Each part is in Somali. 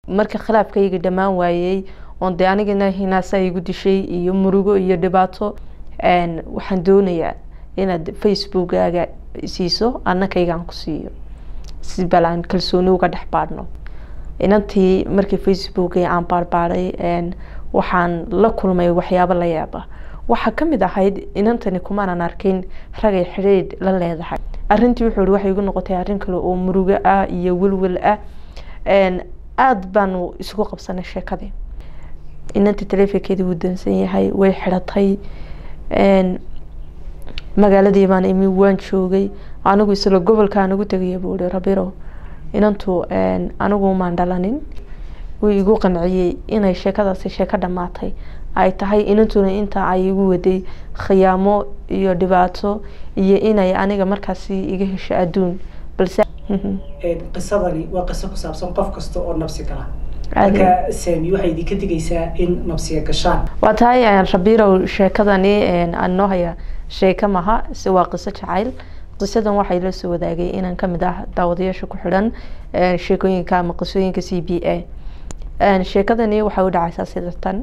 marka khilaafkayga dhammaan waayey oon dee anigana hinaasa igu dishay iyo murugo iyo dhibaato waxaan doonayaa inaad facebookaaga siiso annakaygaan ku siiyo si bal aan kalsooni uga dhex baadhno inantii markii facebooki aan baarbaaday waxaan la kulmay waxyaabo la yaaba waxaa kamid ahayd inantani kumaanan arkin ragay xidhiidh la leedahay arintii wuxuu i waxay igu noqotay arrin kale oo murugo ah iyo welwel ah aada baanu isugu qabsanay sheekadii inantii taleefonkeedii wuu dansan yahay way xidhatay magaaladii baan imi waan joogay anigu isla gobolka aan ugu tegaya buu ihi rabiro inantu anigu maan dhalanin wuu igu qanciyey inay sheekadaasi sheeko dhammaatay ay tahay inantuna inta ay igu waday khiyaamo iyo dhibaato iyo inay aniga markaasi iga hesho adduun balse qisadani waa qiso ku saabsan qof kasta oo nabsi gala marka saami waxay idinka digaysaa in nabsiga gashaan waa tahay rabirow sheekadani aan noo haya sheeko maha se waa qiso jacayl qisadan waxay la soo wadaagay inaan kamid ah daawadayaasha ku xidhan sheekooyinka ama qisooyinka c b a sheekadani waxay u dhacaysaa sida tan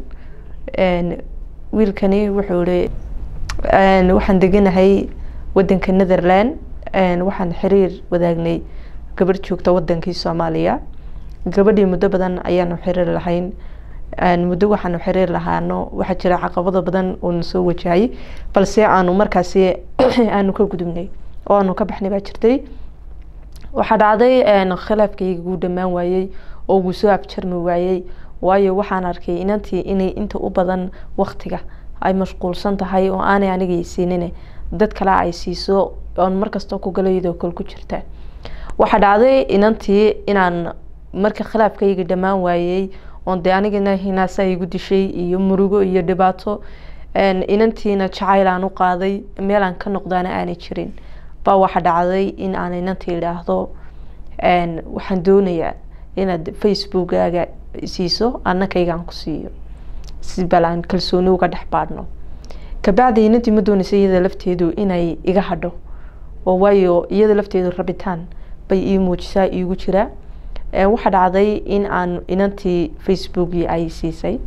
wiilkani wuxuu ihi waxaan deganahay wadanka netherland waxaan xiriir wadaagnay gabadh joogta wadankii soomaaliya gabadhii muddo badan ayaanu xiriir lahayn muddo waxaanu xiriir lahaano waxaa jira caqabado badan oo na soo wajahay balse aanu markaasi aanu ka gudubnay oo aanu ka baxnay baa jirtay waxaa dhacday khilaafkayga guu dhammaan waayey oo guu soo abjarmi waayey waayo waxaan arkay inantii inay inta u badan waktiga ay mashquulsan tahay oo aanay aniga siinin dad kale ay siiso oon markastoo ku galayadoo kale ku jirta waxaa dhacday inantii inaan marka khilaafkayga dhammaan waayey oon dee anigana hinaasa igu dishay iyo murugo iyo dhibaato inantiina jacayl aan u qaaday meel aan ka noqdaana aanay jirin baa waxaa dhacday in aan inantii idhaahdo waxaan doonayaa inaad facebookaaga siiso annakaygaan ku siiyo si bal aan kalsooni uga dhex baadhno kabacdi inantii ma doonaysa iyada lafteedu inay iga hadho oo waayo iyada lafteedu rabitaan bay ii muujisaa iigu jiraa waxaa dhacday in aan inantii facebookii ay siisay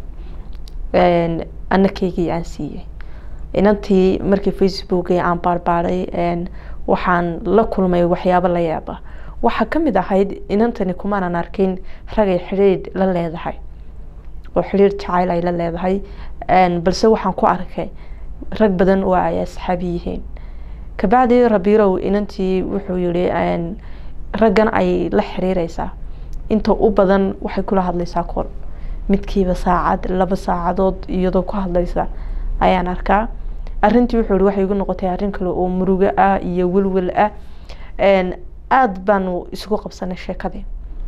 annakaygii aan siiyey inantii markii facebookii aan baarbaaday waxaan la kulmay waxyaabo la yaaba waxaa kamid ahayd inantani kumaanan arkin ragay xidhiidh la leedahay oo xidhiidh jacayl ay la leedahay balse waxaan ku arkay rag badan oo ay asxaabi yihiin kabacdi rabirow inantii wuxuu yihi raggan ay la xiriireysaa inta u badan waxay kula hadlaysaa kol midkiiba saacad laba saacadood iyadoo ku hadlaysa ayaan arkaa arintii wuxuu i waxay igu noqotay arrin kale oo murugo ah iyo welwel ah aada baanu isugu qabsanay sheekadii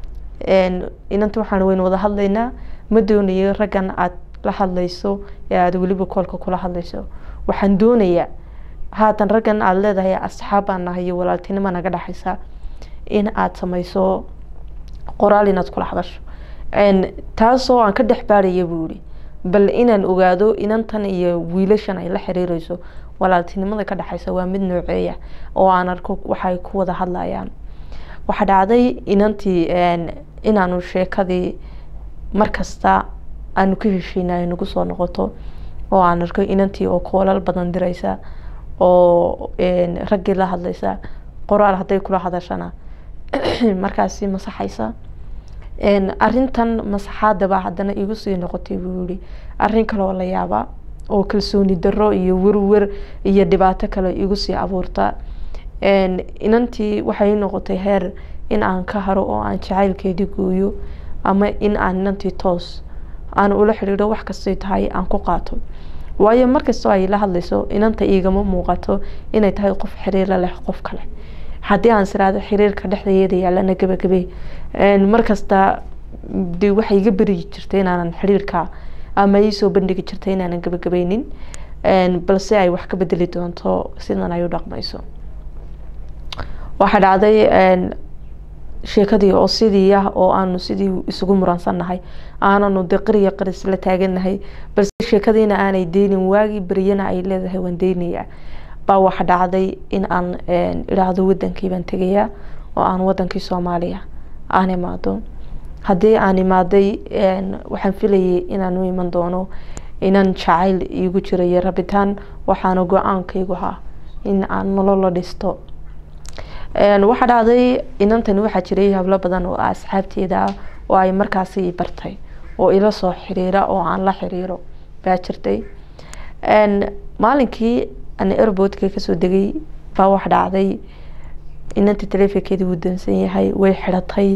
inanta waxaan waynu wada hadlaynaa ma doonayo raggan aada la hadlayso ee aada weliba koolka kula hadlayso waxaan doonayaa haatan raggan aada leedahay asxaab baan nahay iyo walaaltinimo naga dhexaysa in aada sameyso qoraal inaad kula hadasho taasoo aan ka dhex baaraya buu yihi bal inaan ogaado inantan iyo wiilashan ay la xiriireyso walaaltinimada ka dhexeysa waa mid nooceeya oo aan arko waxay ku wada hadlayaan waxaa dhacday inantii inaanu sheekadii markasta aanu ka hesheyna ay nagu soo noqoto oo aan arko inantii oo koolal badan direysa oo raggii la hadlaysa qoraal hadday kula hadashana markaasi masaxaysa arintan masaxaadaba haddana igu sii noqotay buu yihi arrin kaleoo la yaaba oo kalsooni daro iyo werwer iyo dhibaato kale igu sii abuurta inantii waxay noqotay heer in aan ka haro oo aan jacaylkeedii gooyo ama in aan inantii toos aan ula xidhiidho wax kastay tahay aan ku qaato waayo markastoo ay la hadlayso inanta igama muuqato inay tahay qof xiriirla leh qof kale haddii aan siraado xiriirka dhexdeeda yaalana gabagabe markasta de waxay iga berigi jirtay inaanan xiriirka ama iisoo bandhigi jirtay inaanan gabagabeynin balse ay wax ka bedeli doonto sidan ay u dhaqmayso waxaa dhacday sheekadii oo sidii ah oo aanu sidii isugu muransannahay aananu de qariya qaris la taaganahay balse sheekadiina aanay deynin waagii beryana ay leedahay waan deynayaa baa waxa dhacday in aan idhaahdo wadankii baan tegayaa oo aan wadankii soomaaliya aan imaado haddii aan imaaday waxaan filayay inaan u iman doono inan jacayl iigu jira iyo rabitaan waxaana go-aankaygu ahaa in aan nolola dhisto waxaa dhacday inantani waxaa jiray hablo badan oo asxaabteeda ah oo ay markaasi bartay oo ila soo xiriira oo aan la xiriiro baa jirtay maalinkii aan airboodka kasoo degay baa wax dhacday inantii taleefonkeedii wuu dansan yahay way xiratay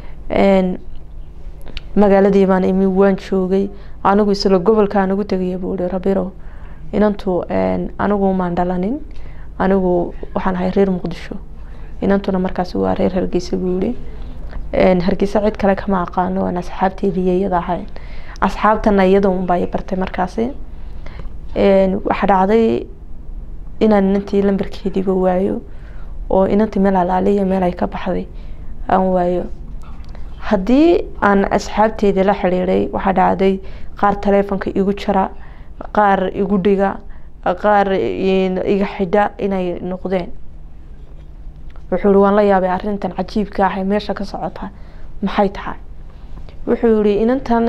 magaaladii baan imi waan joogay anigu isla gobolka aan ugu tegaya buu ihi rabiro inantu anigu maan dhalanin anigu waxaan ahay reer muqdisho inantuna markaas waa reer hargeysa buu yihi hargeysa cid kale kama aqaano aan asxaabteediiyo iyada ahayn asxaabtana iyada unbaa bartay markaasi waxaa dhacday inaan inantii lambarkeediiba waayo oo inantii meel alaaliya meel ay ka baxday aan waayo haddii aan asxaabteedii la xiriiray waxaa dhacday qaar taleefonka igu jara qaar igu dhiga qaar iga xidha inay noqdeen wuxuu yihi waan la yaabay arrintan cajiibka ah ee meesha ka socota maxay tahay wuxuu yihi inantan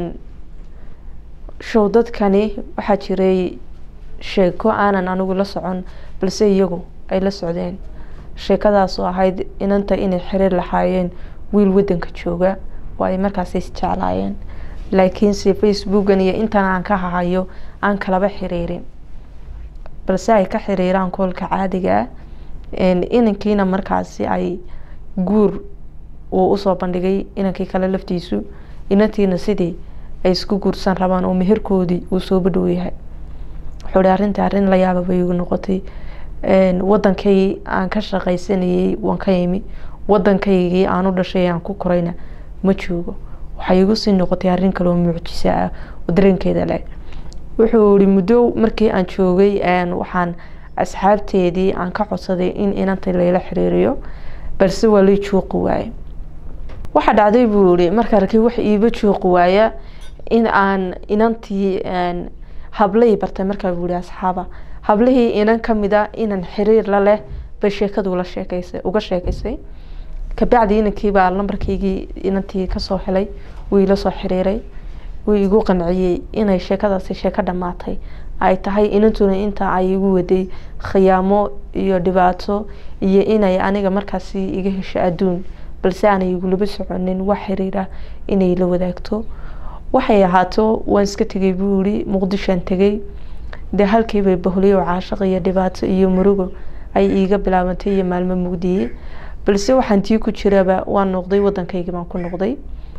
show dadkani waxaa jiray sheeko aanan anigu la socon balse iyagu ay la socdeen sheekadaasoo ahayd inanta inay xiriir lahaayeen wiil wadanka jooga oo ay markaas isjeclaayeen laakiinse facebookan iyo intan aan ka hahayo aan kalaba xiriirin balse ay ka xiriiraan koolka caadiga ah inankiina markaasi ay guur uu usoo bandhigay inankii kale laftiisu inantiina sidii ay isku guursan rabaan oo meherkoodii uu soo badhow yahay wuxuu hi arrintii arrin la yaaba bay igu noqotay wadankay aan ka shaqaysanayay waan ka imi wadankaygii aan u dhashay aan ku korayna ma joogo waxay igu sii noqotay arrin kaleoo mucjisa ah oo dareenkeeda leh wuxuu yihi muddo markii aan joogay waxaan asxaabteedii aan ka codsaday in inanta layla xiriiriyo balse waa lay juuqi waaye waxaa dhacday buu yihi marka arkay wax iiba juuqi waaya in aan inantii hablay bartay markaa buu yihi asxaaba hablihii inan kamid a inan xiriir la leh bay sheekadu la sheekeysay uga sheekeysay kabacdi inankiibaa lambarkaygii inantii kasoo helay wuu ila soo xiriiray wuu igu qanciyey inay sheekadaasi sheeko dhamaatay ay tahay inantuna inta ay igu waday khiyaamo iyo dhibaato iyo inay aniga markaasi iga hesho adduun balse aanay igulaba soconin wax xiriira inay la wadaagto waxay ahaato waan iska tegay buu yihi muqdishoan tegay dee halkiibay bahliyo caashaq iyo dhibaato iyo murugo ay iiga bilaabantay iyo maalmo mugdiye balse waxaan tii ku jiraba waan noqday wadankaygii baan ku noqday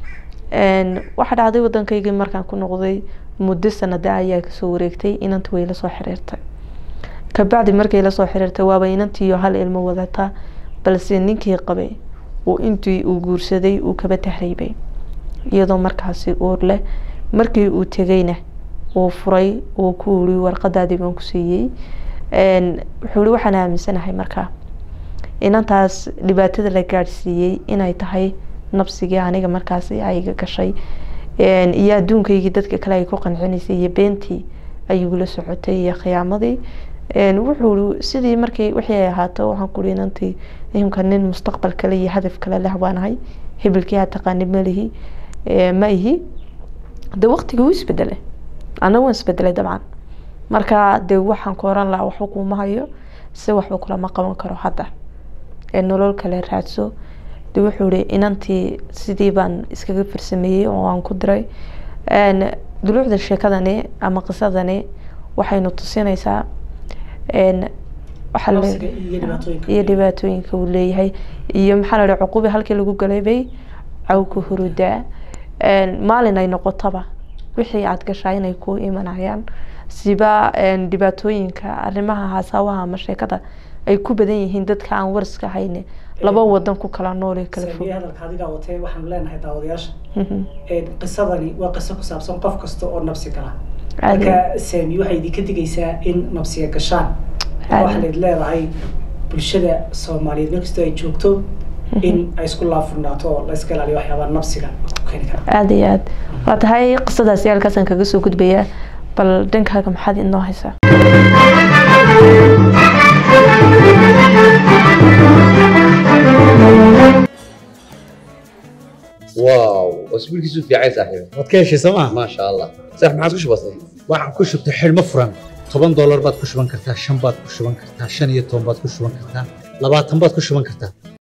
waxaa dhacday wadankaygii markaan ku noqday muddo sanada ayaa kasoo wareegtay inanta way lasoo xiriirtay kabacdi markay lasoo xiriirtay waaba inantiiyo hal ilmo wadata balse ninkii qabay uu intii uu guursaday uu kaba tahriibay iyadoo markaasi uur leh markii uu tegayna uu furay uu ku uri warqadaadii baan ku siiyey wuxuu i waxaan aaminsanahay markaa inantaas dhibaatada la gaadhsiiyey inay tahay nabsigii aniga markaasi ayga gashay iyo adduunkaygii dadka kale ay ku qancinaysay iyo beentii ayigula socotay iyo khiyaamadii wuxuu sidii markii wixii ay ahaato waxaan kuri inantii imka nin mustaqbal kale iyo hadaf kale leh baanahay hebelkii aa taqaani malihi ma ihi de waqtigii wuu isbedelay ana waan isbedelay dabcan marka de waxaan ku oran lahaa waxba kuuma hayo si waxba kulama qaban karo hadda ee nolol kale raadso de wuxuu ihi inantii sidii baan iskaga farsameeyey oo aan ku diray duluucda sheekadani ama qisadani waxaynu tusinaysaa iyo dhibaatooyinka uu leeyahay iyo maxaa la dhaha cuqubi halkii lagu galay bay cawka hurudaa maalin ay noqotaba wixii aada gashaa inay ku imanayaan siba dhibaatooyinka arrimaha hasaawaha ama sheekada ay ku badan yihiin dadka aan wariska hayne laba wadan ku kala noole kala fog hadalka adigaa watee waxaanu leenahay daawadayaasha qisadani waa qiso ku saabsan qof kasta oo nabsi gala marka saami waxay idinka digaysaa in nabsiga gashaan waxaa layd leedahay bulshada soomaaliyeed markastoo ay joogto in ay isku laafurnaato oo la iska ilaaliyo waxyaabaa nabsiga ku keeni kara aada iyo aad waa tahay qisadaasi halkaasaan kaga soo gudbayaa bal dhankaaga maxaad inoo haysaa واو واسبوعكيسو في عايز صاحبي waad ka heshay sooma ما شاء الله صح ما عادش بسيط waxaan ku shubtay xidhmo furan toban doolar baad ku shuban kartaa shan baad ku shuban kartaa shan iyo toban baad ku shuban kartaa labaatan baad ku shuban kartaa